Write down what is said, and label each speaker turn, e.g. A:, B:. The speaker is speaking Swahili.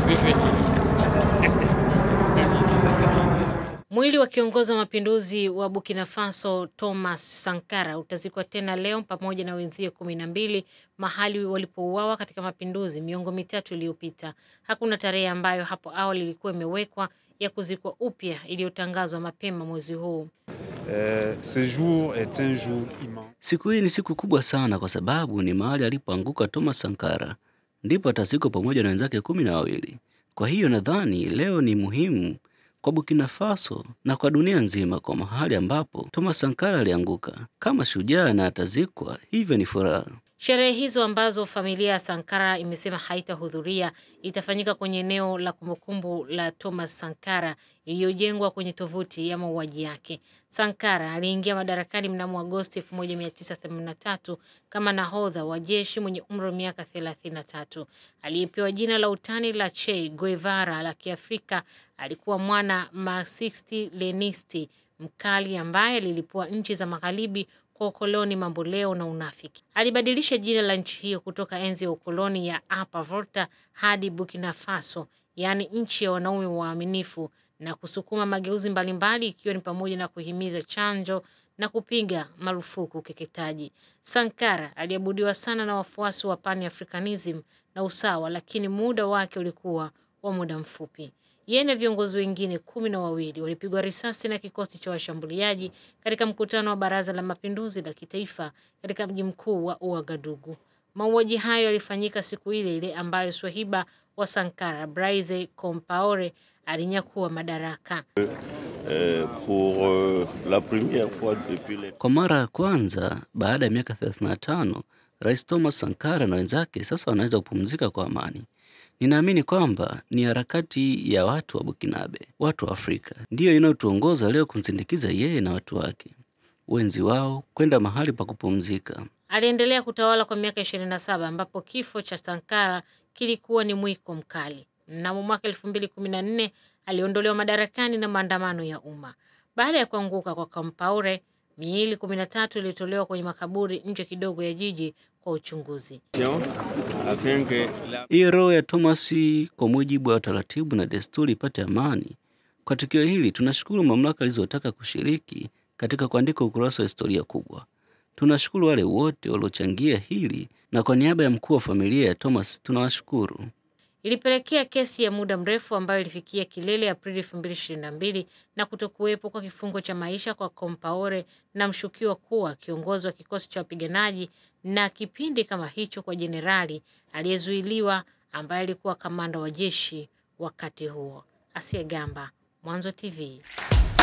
A: Mwili wa kiongozi wa mapinduzi wa Burkina Faso Thomas Sankara utazikwa tena leo pamoja na wenzie kumi na mbili mahali walipouawa katika mapinduzi miongo mitatu iliyopita. Hakuna tarehe ambayo hapo awali ilikuwa imewekwa ya kuzikwa upya iliyotangazwa mapema mwezi huu.
B: Euh, ce jour est un jour immense.
C: Siku hii ni siku kubwa sana kwa sababu ni mahali alipoanguka Thomas Sankara, ndipo atazikwa pamoja na wenzake kumi na wawili. Kwa hiyo nadhani leo ni muhimu kwa Burkina Faso na kwa dunia nzima, kwa mahali ambapo Thomas Sankara alianguka kama shujaa na atazikwa, hivyo ni furaha.
A: Sherehe hizo ambazo familia ya Sankara imesema haitahudhuria itafanyika kwenye eneo la kumbukumbu la Thomas Sankara iliyojengwa kwenye tovuti ya mauaji yake. Sankara aliingia madarakani mnamo Agosti 1983 kama nahodha wa jeshi mwenye umri wa miaka 33 aliyepewa jina la utani la Che Guevara la Kiafrika. Alikuwa mwana Marxisti Lenisti mkali ambaye alilipua nchi za magharibi kwa ukoloni mamboleo na unafiki. Alibadilisha jina la nchi hiyo kutoka enzi ya ukoloni ya Upper Volta hadi Burkina Faso, yaani nchi ya wanaume waaminifu, na kusukuma mageuzi mbalimbali ikiwa ni pamoja na kuhimiza chanjo na kupiga marufuku ukeketaji. Sankara aliabudiwa sana na wafuasi wa Pan-Africanism na usawa, lakini muda wake ulikuwa wa muda mfupi. Yeye na viongozi wengine kumi na wawili walipigwa risasi na kikosi cha washambuliaji katika mkutano wa Baraza la Mapinduzi la Kitaifa katika mji mkuu wa Ouagadougou. Mauaji hayo yalifanyika siku ile ile ambayo swahiba wa Sankara, Blaise Compaore, alinyakua madaraka.
D: Euh, pour euh, la première fois depuis les...
C: Kwa mara ya kwanza baada ya miaka 35 Rais Thomas Sankara na wenzake sasa wanaweza kupumzika kwa amani. Ninaamini kwamba ni harakati ya watu wa Bukinabe, watu wa Afrika, ndiyo inayotuongoza leo kumsindikiza yeye na watu wake wenzi wao kwenda mahali pa kupumzika.
A: Aliendelea kutawala kwa miaka 27 ambapo kifo cha Sankara kilikuwa ni mwiko mkali. Mnamo mwaka 2014 aliondolewa madarakani na maandamano ya umma. Baada ya kuanguka kwa Compaore, miili 13 ilitolewa kwenye makaburi nje kidogo ya jiji kwa uchunguzi.
D: afin que la...
C: Hii roho ya Thomas kwa mujibu wa taratibu na desturi ipate amani. Kwa tukio hili tunashukuru mamlaka zilizotaka kushiriki katika kuandika ukurasa wa historia kubwa. Tunashukuru wale wote waliochangia hili, na kwa niaba ya mkuu wa familia ya Thomas tunawashukuru.
A: Ilipelekea kesi ya muda mrefu ambayo ilifikia kilele Aprili 2022 na kutokuwepo kwa kifungo cha maisha kwa Compaore na mshukiwa kuwa kiongozi wa kikosi cha wapiganaji na kipindi kama hicho kwa jenerali aliyezuiliwa ambaye alikuwa kamanda wa jeshi wakati huo. Asia Gamba, Mwanzo TV.